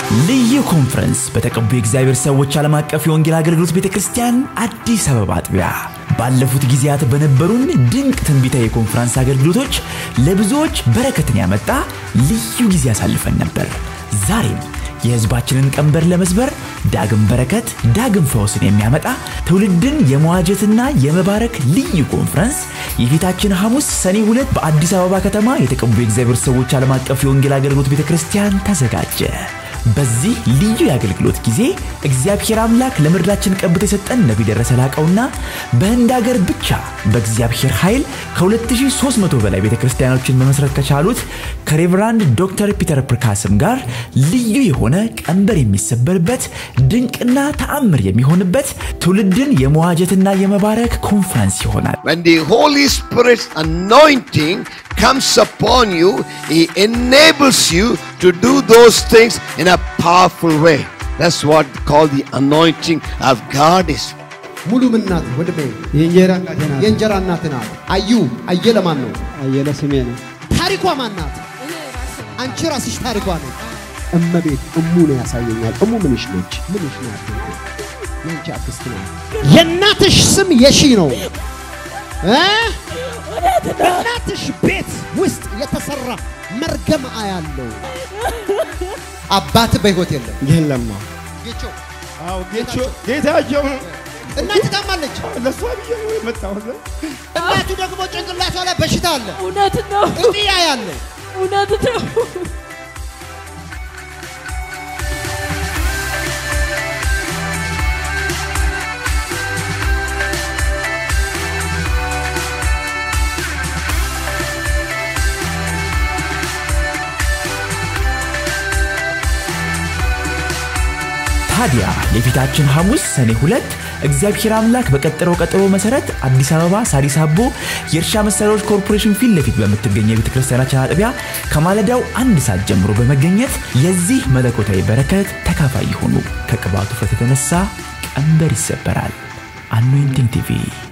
ልዩ ኮንፈረንስ በተቀቡ የእግዚአብሔር ሰዎች ዓለም አቀፍ የወንጌል አገልግሎት ቤተ ክርስቲያን አዲስ አበባ አጥቢያ ባለፉት ጊዜያት በነበሩን ድንቅ ትንቢታዊ የኮንፈረንስ አገልግሎቶች ለብዙዎች በረከትን ያመጣ ልዩ ጊዜ አሳልፈን ነበር። ዛሬም የሕዝባችንን ቀንበር ለመስበር ዳግም በረከት፣ ዳግም ፈውስን የሚያመጣ ትውልድን የመዋጀትና የመባረክ ልዩ ኮንፈረንስ የፊታችን ሐሙስ ሰኔ ሁለት በአዲስ አበባ ከተማ የተቀቡ የእግዚአብሔር ሰዎች ዓለም አቀፍ የወንጌል አገልግሎት ቤተ ክርስቲያን ተዘጋጀ። በዚህ ልዩ የአገልግሎት ጊዜ እግዚአብሔር አምላክ ለምድራችን ቀብቶ የሰጠን ነቢይ ደረሰ ላቀውና በህንድ ሀገር ብቻ በእግዚአብሔር ኃይል ከ2300 በላይ ቤተ ክርስቲያኖችን መመስረት ከቻሉት ከሬቨራንድ ዶክተር ፒተር ፕርካስም ጋር ልዩ የሆነ ቀንበር የሚሰበርበት ድንቅና ተአምር የሚሆንበት ትውልድን የመዋጀትና የመባረክ ኮንፈረንስ ይሆናል። When the Holy Spirit's anointing comes upon you, He enables you to do those things in a powerful way. That's what called the anointing of God is. ሙሉ ምናት ወንድሜ የእንጀራ እናቴ ናት። የእንጀራ እናት ናት። አዩ አየለ ማን ነው? አየለ ስሜ ነው። ታሪኳ ማን ናት? አንቺ ራስሽ ታሪኳ ነው። እመቤት እሙ ነው ያሳየኛል። እሙ ምንሽ ነች? ምንሽ ናት? የአንቺ አክስት ናት። የእናትሽ ስም የሺ ነው እ? በእናትሽ ቤት ውስጥ የተሰራ መርገም አያለው። አባት በሕይወት የለም። የለማ ጌቾ አዎ ጌቾ ጌታቸው ነው። እናት ታማለች። ለእሷ ብዬ ነው የመጣሁት። እናቱ ደግሞ ጭንቅላቷ ላይ በሽታ አለ። እውነት ነው፣ እጢ ያያለው። እውነት ነው። ታዲያ የፊታችን ሐሙስ ሰኔ ሁለት እግዚአብሔር አምላክ በቀጠረው ቀጠሮ መሰረት አዲስ አበባ ሳሪስ አቦ የእርሻ መሳሪያዎች ኮርፖሬሽን ፊት ለፊት በምትገኘው የቤተ ክርስቲያናችን አጥቢያ ከማለዳው አንድ ሰዓት ጀምሮ በመገኘት የዚህ መለኮታዊ በረከት ተካፋይ ይሁኑ። ከቅባቱ ፍረት የተነሳ ቀንበር ይሰበራል። አኖይንቲንግ ቲቪ